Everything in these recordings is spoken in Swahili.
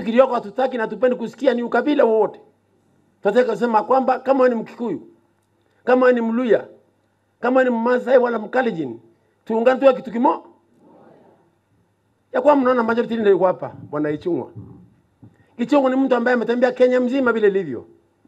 Kitu kilioko hatutaki na tupendi kusikia ni ukabila wowote. Tunataka kusema kwamba kama wewe ni Mkikuyu, kama wewe ni Mluya, kama wewe ni Mmasai wala Mkalenjin, tuungane tuwe kitu kimoja. Ya kwa mnaona majority ndio iko hapa, bwana Ichung'wa. Ichung'wa ni mtu ambaye ametembea Kenya mzima vile ilivyo.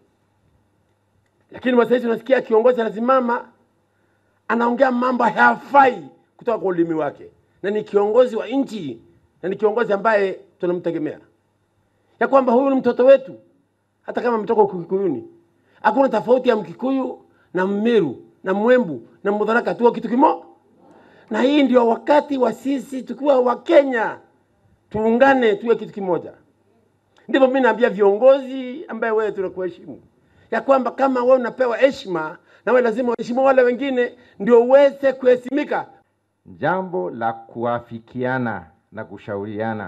Lakini sasa tunasikia kiongozi anasimama anaongea mambo hayafai kutoka kwa ulimi wake, na ni kiongozi wa nchi na ni kiongozi ambaye tunamtegemea, ya kwamba huyu ni mtoto wetu, hata kama ametoka Ukikuyuni. Hakuna tofauti ya Mkikuyu na Mmeru na Mwembu na Mudharaka, tuwe kitu kimoja. Na hii ndio wakati wa sisi tukiwa Wakenya tuungane, tuwe kitu kimoja. Ndivyo mimi naambia viongozi ambaye wewe tunakuheshimu ya kwamba kama wewe unapewa heshima na wewe lazima uheshimu wale wengine ndio uweze kuheshimika. Jambo la kuafikiana na kushauriana.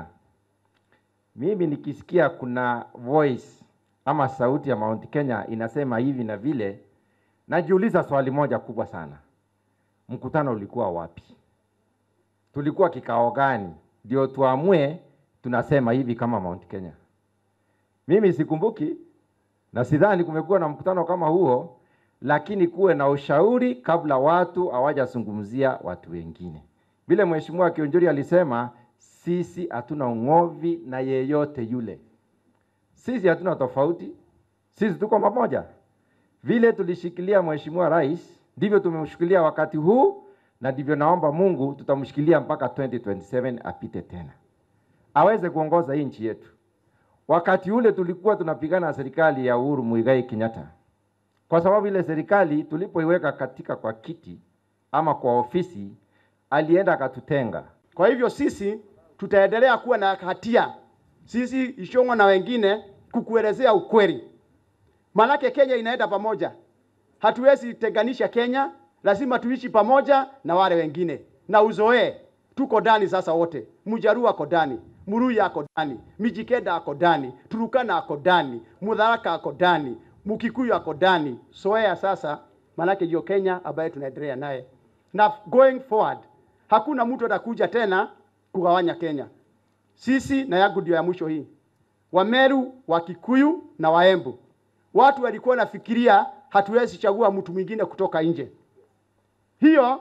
Mimi nikisikia kuna voice ama sauti ya Mount Kenya inasema hivi na vile, najiuliza swali moja kubwa sana. Mkutano ulikuwa wapi? Tulikuwa kikao gani ndio tuamue tunasema hivi kama Mount Kenya? Mimi sikumbuki na sidhani kumekuwa na mkutano kama huo, lakini kuwe na ushauri kabla watu hawajazungumzia watu wengine. Vile Mheshimiwa Kionjuri alisema, sisi hatuna ung'ovi na yeyote yule, sisi hatuna tofauti, sisi tuko pamoja. Vile tulishikilia Mheshimiwa Rais, ndivyo tumemshikilia wakati huu, na ndivyo naomba Mungu tutamshikilia mpaka 2027 apite tena, aweze kuongoza hii nchi yetu. Wakati ule tulikuwa tunapigana na serikali ya Uhuru Muigai Kenyatta, kwa sababu ile serikali tulipoiweka katika kwa kiti ama kwa ofisi, alienda akatutenga. Kwa hivyo sisi tutaendelea kuwa na hatia, sisi Ishong'wa na wengine, kukuelezea ukweli, maanake Kenya inaenda pamoja. Hatuwezi tenganisha Kenya, lazima tuishi pamoja na wale wengine na uzoee. Tuko ndani sasa wote, Mjaruo ako ndani, Muluya ako ndani, Mijikenda ako ndani, Turukana ako ndani, Mudharaka ako ndani, Mkikuyu ako ndani. Soea sasa, maanake hiyo Kenya ambaye tunaendelea naye, na going forward hakuna mtu atakuja tena kugawanya Kenya. Sisi na yangu ndio ya mwisho hii, Wameru, Wakikuyu na Waembu, watu walikuwa nafikiria hatuwezi chagua mtu mwingine kutoka nje. Hiyo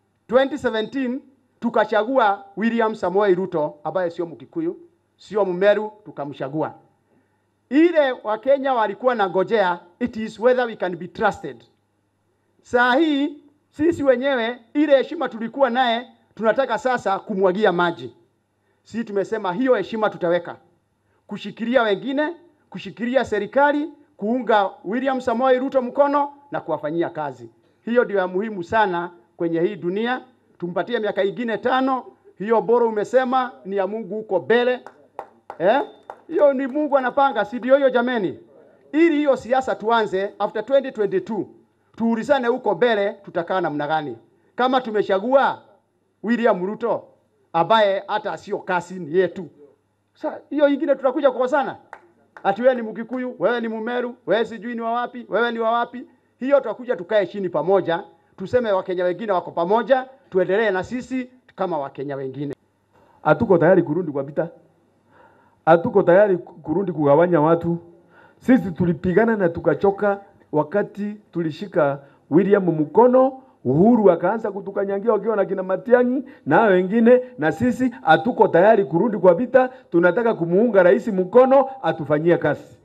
2017 tukachagua William Samoei Ruto ambaye sio Mkikuyu, sio Mmeru, tukamchagua. Ile Wakenya walikuwa na ngojea, it is whether we can be trusted. Saa hii sisi wenyewe ile heshima tulikuwa naye tunataka sasa kumwagia maji. Sisi tumesema hiyo heshima tutaweka kushikilia wengine, kushikilia serikali, kuunga William Samoei Ruto mkono na kuwafanyia kazi. Hiyo ndio ya muhimu sana kwenye hii dunia. Tumpatie miaka ingine tano. Hiyo bora umesema ni ya Mungu huko mbele eh? Hiyo ni Mungu anapanga, si ndio hiyo jameni? Ili hiyo siasa tuanze after 2022 tuulizane huko mbele tutakaa namna gani, kama tumechagua William Ruto ambaye hata sio kasi ni yetu. Sasa hiyo ingine tutakuja kukosana, ati wewe ni Mkikuyu, wewe ni Mumeru, wewe sijui ni wa wapi, wewe ni wa wapi. Hiyo tutakuja tukae chini pamoja, tuseme Wakenya wengine wako pamoja, tuendelee na sisi kama Wakenya wengine. hatuko tayari kurudi kwa vita, hatuko tayari kurudi kugawanya watu. Sisi tulipigana na tukachoka wakati tulishika William mkono, Uhuru akaanza kutukanyangia wakiwa na kina Matiang'i na hao wengine, na sisi hatuko tayari kurudi kwa vita. Tunataka kumuunga rais mkono atufanyie kazi.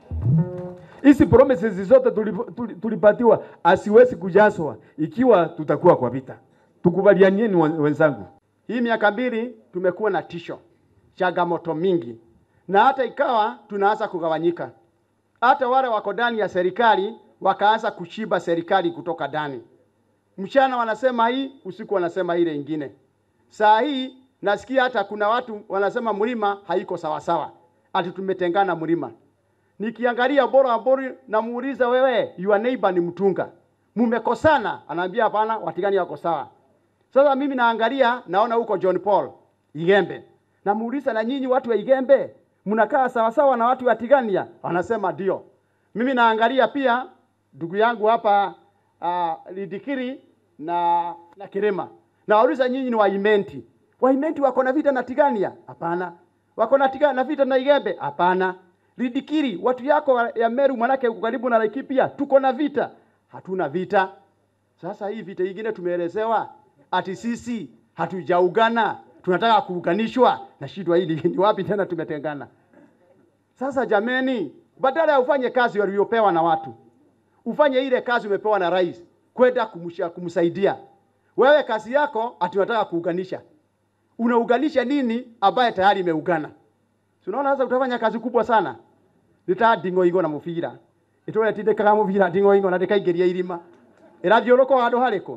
Hizi promises zote tulip- tuli- tulipatiwa asiwezi kujazwa ikiwa tutakuwa kwa vita. Tukubalianieni wen- wenzangu. Hii miaka mbili tumekuwa na tisho, changamoto mingi, na hata ikawa tunaanza kugawanyika. Hata wale wako ndani ya serikali wakaanza kushiba serikali kutoka ndani. Mchana wanasema hii, usiku wanasema ile ingine. Saa hii nasikia hata kuna watu wanasema mlima haiko sawasawa, ati tumetengana mlima. Nikiangalia bora bora, namuuliza wewe, your neighbor ni mtunga, mumekosana? Anaambia hapana, watigani wako sawa. Sasa mimi naangalia naona huko John Paul Igembe, namuuliza na nyinyi watu wa Igembe mnakaa sawasawa na watu wa Tigania? Anasema ndio. Mimi naangalia pia ndugu yangu hapa uh, Lidikiri na na Kirema, nawauliza nyinyi ni Waimenti, Waimenti wako na vita na Tigania? Hapana. wako na tiga na vita na Igembe? Hapana. Lidikiri, watu yako wa- ya Meru manake uko karibu na Laikipia, tuko na vita. Hatuna vita. Sasa hii vita ingine tumeelezewa ati sisi hatujaungana, tunataka kuunganishwa na shida hili ni wapi tena tumetengana? Sasa jameni, badala ya ufanye kazi waliopewa na watu, ufanye ile kazi umepewa na rais kwenda kumsha- kumsaidia. Wewe kazi yako ati unataka kuunganisha. Unaunganisha nini ambaye tayari imeungana? Si unaona sasa utafanya kazi kubwa sana. Nita dingo ingo na mubira. Itore tindikaga mubira dingo ingo na ndikaingĩria irima. Irathiũrũka handũ harĩkũ?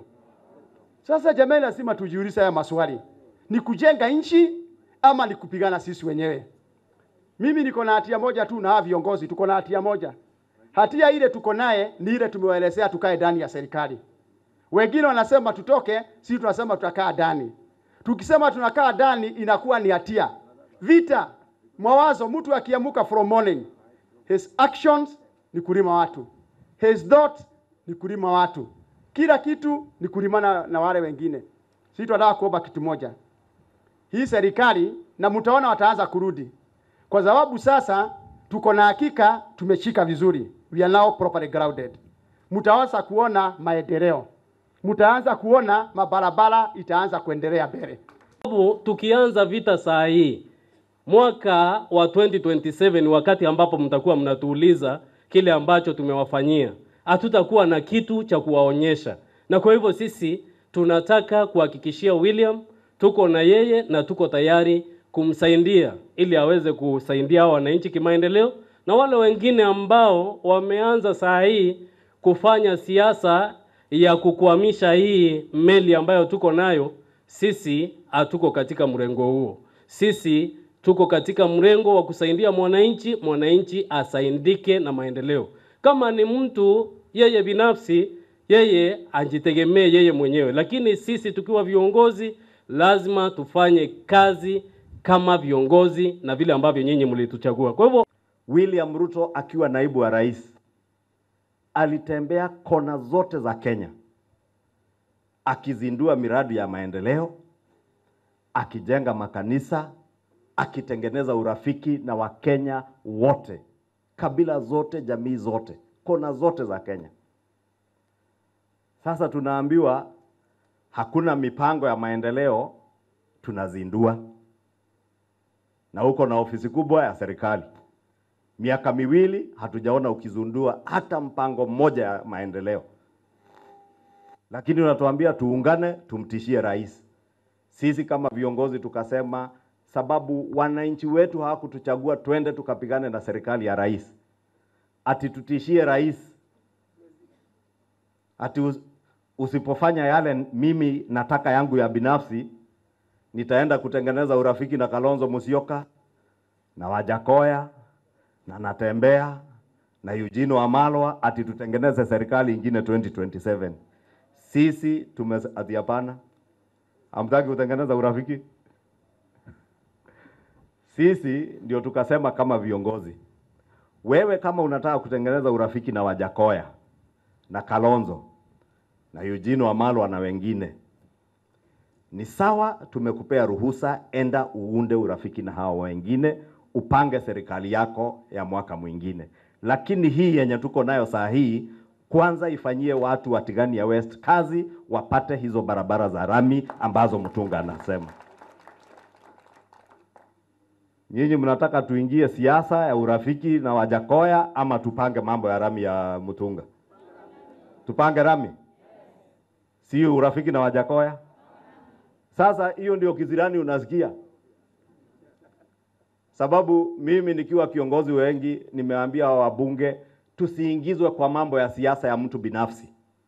Sasa jamani, lazima tujiulize haya maswali. Ni kujenga nchi ama ni kupigana sisi wenyewe? Mimi niko na hatia moja tu na hawa viongozi tuko na hatia moja. Hatia ile tuko naye ni ile tumewaelezea tukae ndani ya serikali. Wengine wanasema tutoke, sisi tunasema tutakaa ndani. Tukisema tunakaa ndani inakuwa ni hatia. Vita, mawazo, mtu akiamuka from morning, his actions ni kulima watu, his thought ni kulima watu, kila kitu ni kulimana na wale wengine. Sisi tunataka kuomba kitu moja, hii serikali na mtaona wataanza kurudi, kwa sababu sasa tuko na hakika tumeshika vizuri, we are now properly grounded. Mtaanza kuona maendeleo, mtaanza kuona mabarabara itaanza kuendelea mbele. sababu tukianza vita saa hii mwaka wa 2027 wakati ambapo mtakuwa mnatuuliza kile ambacho tumewafanyia, hatutakuwa na kitu cha kuwaonyesha, na kwa hivyo sisi tunataka kuhakikishia William tuko na yeye na tuko tayari kumsaidia ili aweze kusaidia hao wananchi kimaendeleo, na wale wengine ambao wameanza saa hii kufanya siasa ya kukwamisha hii meli ambayo tuko nayo, sisi hatuko katika mrengo huo. Sisi tuko katika mrengo wa kusaidia mwananchi, mwananchi asaidike na maendeleo. Kama ni mtu yeye binafsi, yeye ajitegemee yeye mwenyewe, lakini sisi tukiwa viongozi lazima tufanye kazi kama viongozi na vile ambavyo nyinyi mlituchagua. Kwa hivyo William Ruto akiwa naibu wa rais alitembea kona zote za Kenya akizindua miradi ya maendeleo, akijenga makanisa, akitengeneza urafiki na Wakenya wote, kabila zote, jamii zote, kona zote za Kenya. Sasa tunaambiwa hakuna mipango ya maendeleo, tunazindua na uko na ofisi kubwa ya serikali miaka miwili hatujaona ukizundua hata mpango mmoja ya maendeleo, lakini unatuambia tuungane, tumtishie rais. Sisi kama viongozi tukasema, sababu wananchi wetu hawakutuchagua twende tukapigane na serikali ya rais, ati tutishie rais, ati us- usipofanya yale mimi nataka yangu ya binafsi, nitaenda kutengeneza urafiki na Kalonzo Musyoka na Wajakoya na Natembea na Eugene Wamalwa ati tutengeneze serikali ingine 2027. Sisi tume ati hapana, hamtaki kutengeneza urafiki. Sisi ndio tukasema kama viongozi, wewe kama unataka kutengeneza urafiki na Wajakoya na Kalonzo na Eugene Wamalwa na wengine, ni sawa, tumekupea ruhusa, enda uunde urafiki na hao wengine, upange serikali yako ya mwaka mwingine. Lakini hii yenye tuko nayo saa hii, kwanza ifanyie watu wa Tigania West kazi, wapate hizo barabara za rami ambazo Mtunga anasema. Nyinyi mnataka tuingie siasa ya urafiki na Wajakoya ama tupange mambo ya rami ya Mtunga? Tupange rami, si urafiki na Wajakoya? Sasa hiyo ndio kizirani unasikia, sababu mimi nikiwa kiongozi wengi nimeambia hawa wabunge tusiingizwe kwa mambo ya siasa ya mtu binafsi.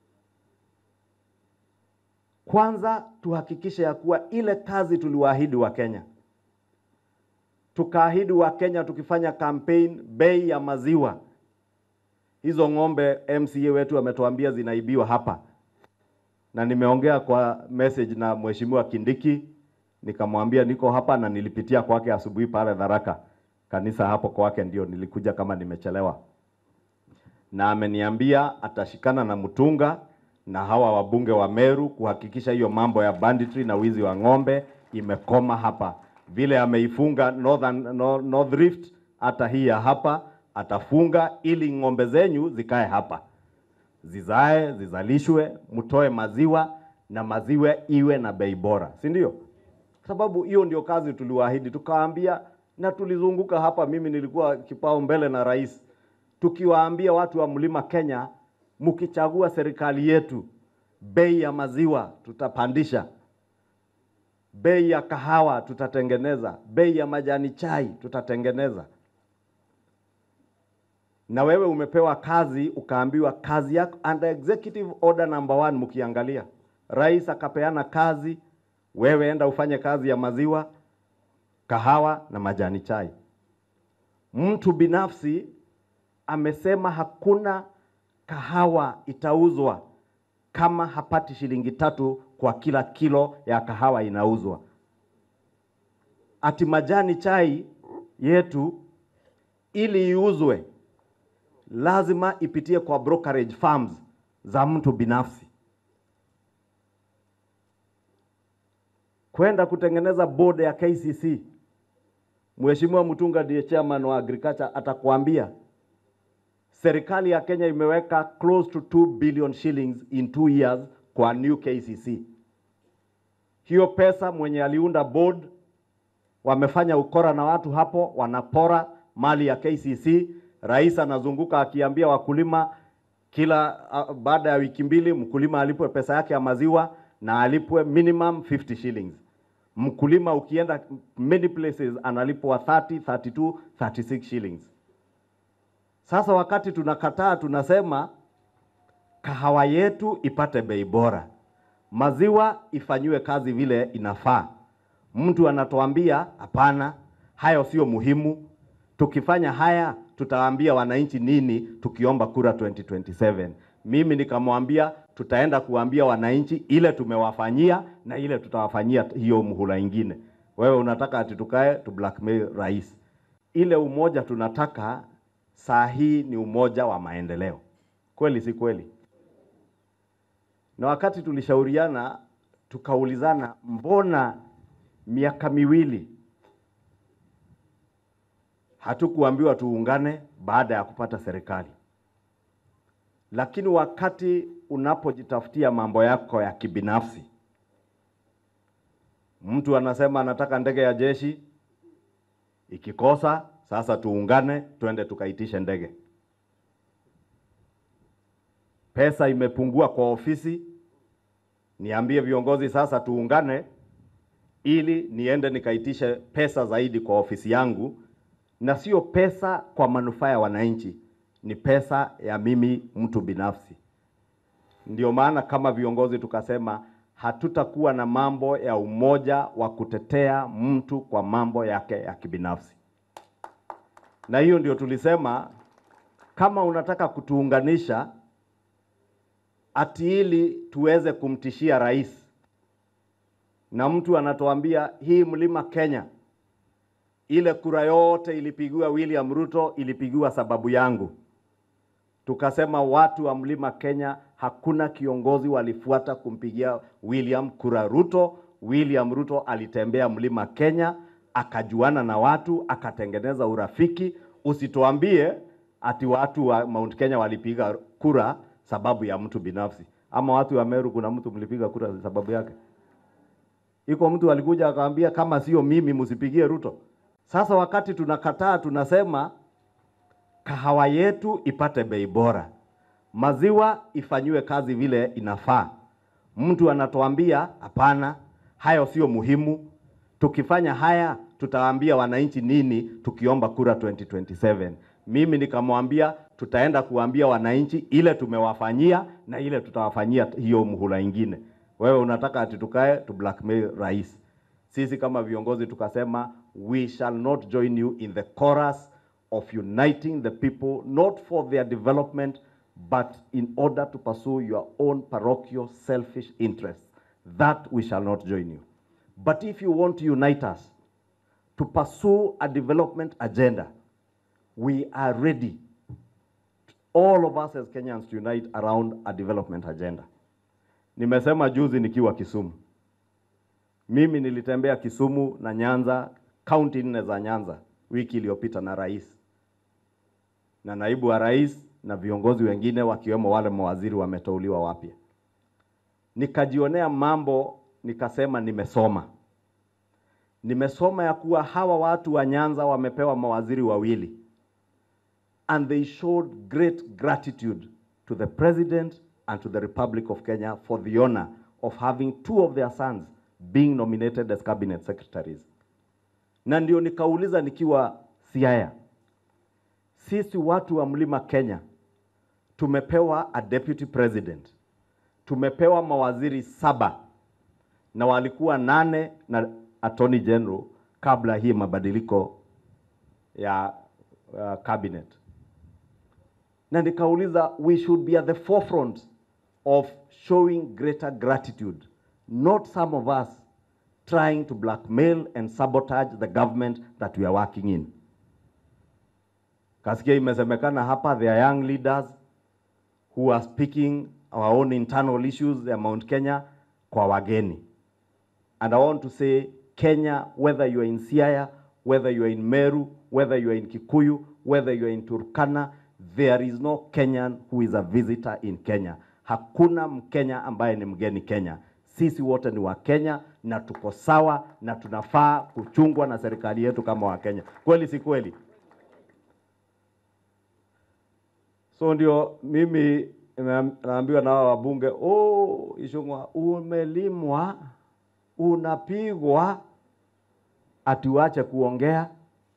Kwanza tuhakikishe ya kuwa ile kazi tuliwaahidi wa Kenya, tukaahidi wa Kenya tukifanya campaign, bei ya maziwa hizo ng'ombe MCA wetu ametuambia zinaibiwa hapa na nimeongea kwa message na mheshimiwa Kindiki, nikamwambia niko hapa na nilipitia kwake asubuhi pale Tharaka kanisa hapo kwake, ndio nilikuja kama nimechelewa, na ameniambia atashikana na Mutunga na hawa wabunge wa Meru kuhakikisha hiyo mambo ya banditry na wizi wa ng'ombe imekoma hapa, vile ameifunga Northern, Nor- North Rift, hata hii ya hapa atafunga ili ng'ombe zenyu zikae hapa zizae, zizalishwe, mtoe maziwa na maziwa iwe na bei bora, si ndio? Sababu hiyo ndio kazi tuliwaahidi, tukawaambia na tulizunguka hapa. Mimi nilikuwa kipao mbele na rais, tukiwaambia watu wa mlima Kenya, mkichagua serikali yetu, bei ya maziwa tutapandisha, bei ya kahawa tutatengeneza, bei ya majani chai tutatengeneza na wewe umepewa kazi ukaambiwa kazi yako under executive order number one, mkiangalia rais akapeana kazi, wewe enda ufanye kazi ya maziwa, kahawa na majani chai. Mtu binafsi amesema hakuna kahawa itauzwa kama hapati shilingi tatu kwa kila kilo ya kahawa inauzwa. Ati majani chai yetu ili iuzwe lazima ipitie kwa brokerage firms za mtu binafsi. Kwenda kutengeneza board ya KCC, Mheshimiwa Mutunga ndiye chairman wa agriculture, atakwambia serikali ya Kenya imeweka close to 2 billion shillings in two years kwa new KCC. Hiyo pesa mwenye aliunda board wamefanya ukora na watu hapo, wanapora mali ya KCC. Rais anazunguka akiambia wakulima kila uh, baada ya wiki mbili mkulima alipwe pesa yake ya maziwa na alipwe minimum 50 shillings. Mkulima ukienda many places analipwa 30, 32, 36 shillings. Sasa wakati tunakataa, tunasema kahawa yetu ipate bei bora, maziwa ifanyiwe kazi vile inafaa. Mtu anatuambia hapana, hayo sio muhimu. Tukifanya haya tutawaambia wananchi nini tukiomba kura 2027? Mimi nikamwambia tutaenda kuambia wananchi ile tumewafanyia na ile tutawafanyia hiyo muhula ingine. Wewe unataka ati tukae tu blackmail rais? Ile umoja tunataka saa hii ni umoja wa maendeleo, kweli si kweli? Na wakati tulishauriana tukaulizana, mbona miaka miwili hatukuambiwa tuungane baada ya kupata serikali. Lakini wakati unapojitafutia mambo yako ya kibinafsi, mtu anasema anataka ndege ya jeshi, ikikosa sasa tuungane, twende tukaitishe ndege. Pesa imepungua kwa ofisi, niambie viongozi sasa tuungane, ili niende nikaitishe pesa zaidi kwa ofisi yangu na sio pesa kwa manufaa ya wananchi, ni pesa ya mimi mtu binafsi. Ndio maana kama viongozi tukasema hatutakuwa na mambo ya umoja wa kutetea mtu kwa mambo yake ya kibinafsi, na hiyo ndio tulisema kama unataka kutuunganisha ati ili tuweze kumtishia rais, na mtu anatuambia hii mlima Kenya ile kura yote ilipigiwa William Ruto, ilipigiwa sababu yangu. Tukasema watu wa mlima Kenya, hakuna kiongozi walifuata kumpigia William kura Ruto. William Ruto alitembea mlima Kenya, akajuana na watu, akatengeneza urafiki. Usituambie ati watu wa Mount Kenya walipiga kura sababu ya mtu binafsi, ama watu wa Meru, kuna mtu mlipiga kura sababu yake? Iko mtu alikuja akamwambia kama sio mimi msipigie Ruto. Sasa wakati tunakataa, tunasema kahawa yetu ipate bei bora, maziwa ifanyiwe kazi vile inafaa. Mtu anatuambia hapana, hayo sio muhimu. Tukifanya haya tutawaambia wananchi nini tukiomba kura 2027? Mimi nikamwambia tutaenda kuambia wananchi ile tumewafanyia na ile tutawafanyia hiyo muhula ingine. Wewe unataka ati tukae tu blackmail rais? Sisi kama viongozi tukasema we shall not join you in the chorus of uniting the people not for their development but in order to pursue your own parochial selfish interests. That we shall not join you. But if you want to unite us to pursue a development agenda, we are ready, all of us as Kenyans, to unite around a development agenda. Nimesema juzi nikiwa Kisumu, Mimi nilitembea Kisumu na Nyanza, kaunti nne za Nyanza wiki iliyopita na rais na naibu wa rais na viongozi wengine wakiwemo wale mawaziri wameteuliwa wapya. Nikajionea mambo, nikasema nimesoma. Nimesoma ya kuwa hawa watu wa Nyanza wamepewa mawaziri wawili and they showed great gratitude to the president and to the Republic of Kenya for the honor of having two of their sons being nominated as cabinet secretaries. Na ndio nikauliza nikiwa Siaya, sisi watu wa Mlima Kenya tumepewa a deputy president, tumepewa mawaziri saba na walikuwa nane na attorney general kabla hii mabadiliko ya uh, cabinet na nikauliza we should be at the forefront of showing greater gratitude not some of us trying to blackmail and sabotage the government that we are working in kasikia imesemekana hapa there are young leaders who are speaking our own internal issues ya Mount Kenya kwa wageni and I want to say Kenya whether you are in Siaya whether you are in Meru whether you are in Kikuyu whether you are in Turkana there is no Kenyan who is a visitor in Kenya. Hakuna Mkenya ambaye ni mgeni Kenya. Sisi wote ni Wakenya na tuko sawa na tunafaa kuchungwa na serikali yetu kama Wakenya. Kweli si kweli? So ndio mimi nime- naambiwa na hawa wabunge, oh, Ishungwa umelimwa, unapigwa, atiwache kuongea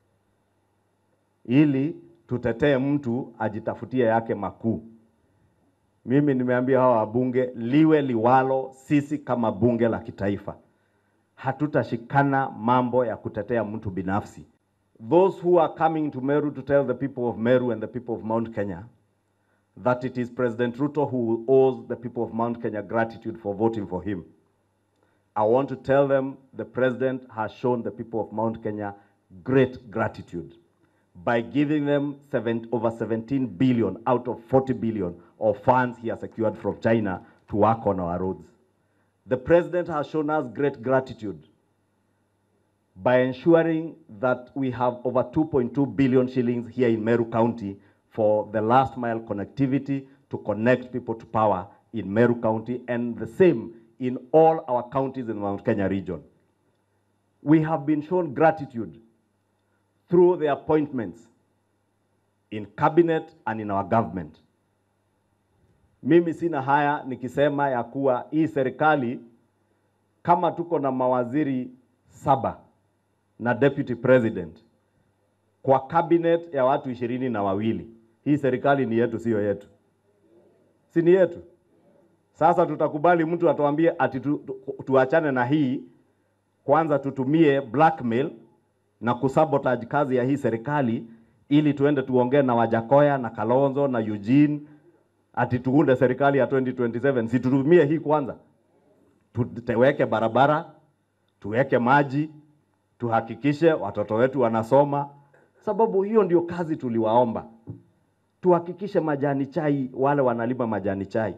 ili tutetee mtu ajitafutie yake makuu. Mimi nimeambia hawa wabunge, liwe liwalo, sisi kama bunge la kitaifa hatutashikana mambo ya kutetea mtu binafsi. Those who are coming to Meru to tell the people of Meru and the people of Mount Kenya that it is President Ruto who owes the people of Mount Kenya gratitude for voting for him. I want to tell them the president has shown the people of Mount Kenya great gratitude by giving them seven, over 17 billion out of 40 billion of funds he has secured from China to work on our roads. The president has shown us great gratitude by ensuring that we have over 2.2 billion shillings here in Meru County for the last mile connectivity to connect people to power in Meru County and the same in all our counties in the Mount Kenya region. We have been shown gratitude through the appointments in cabinet and in our government. Mimi sina haya nikisema ya kuwa hii serikali kama tuko na mawaziri saba na deputy president kwa cabinet ya watu ishirini na wawili, hii serikali ni yetu, siyo yetu? Si ni yetu? Sasa tutakubali mtu atuambie ati tu, tu, tuachane na hii kwanza, tutumie blackmail na kusabotage kazi ya hii serikali ili tuende tuongee na Wajakoya na Kalonzo na Eugene ati tuunde serikali ya 2027. Si tutumie hii kwanza, tuweke barabara, tuweke maji, tuhakikishe watoto wetu wanasoma, sababu hiyo ndio kazi tuliwaomba. Tuhakikishe majani chai, wale wanalima majani chai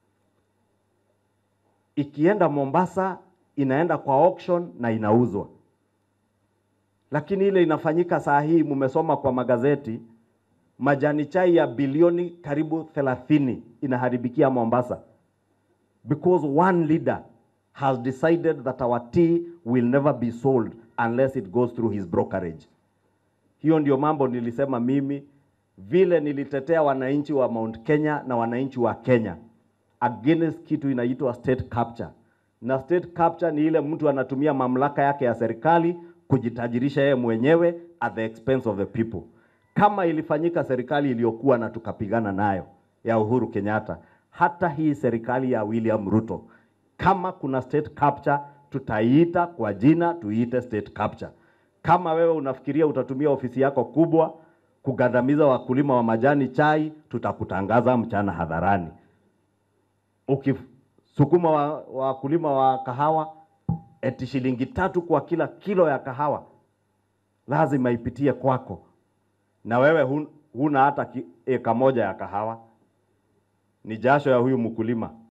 ikienda Mombasa inaenda kwa auction na inauzwa lakini ile inafanyika saa hii, mumesoma kwa magazeti, majani chai ya bilioni karibu 30 inaharibikia Mombasa because one leader has decided that our tea will never be sold unless it goes through his brokerage. Hiyo ndio mambo nilisema mimi, vile nilitetea wananchi wa Mount Kenya na wananchi wa Kenya against kitu inaitwa state capture. Na state capture ni ile mtu anatumia mamlaka yake ya serikali kujitajirisha yeye mwenyewe at the expense of the people, kama ilifanyika serikali iliyokuwa na tukapigana nayo ya Uhuru Kenyatta. Hata hii serikali ya William Ruto, kama kuna state capture, tutaiita kwa jina, tuiite state capture. Kama wewe unafikiria utatumia ofisi yako kubwa kugandamiza wakulima wa majani chai, tutakutangaza mchana hadharani. Ukisukuma wakulima wa, wa kahawa eti shilingi tatu kwa kila kilo ya kahawa lazima ipitie kwako, na wewe hun, huna hata eka moja ya kahawa, ni jasho ya huyu mkulima.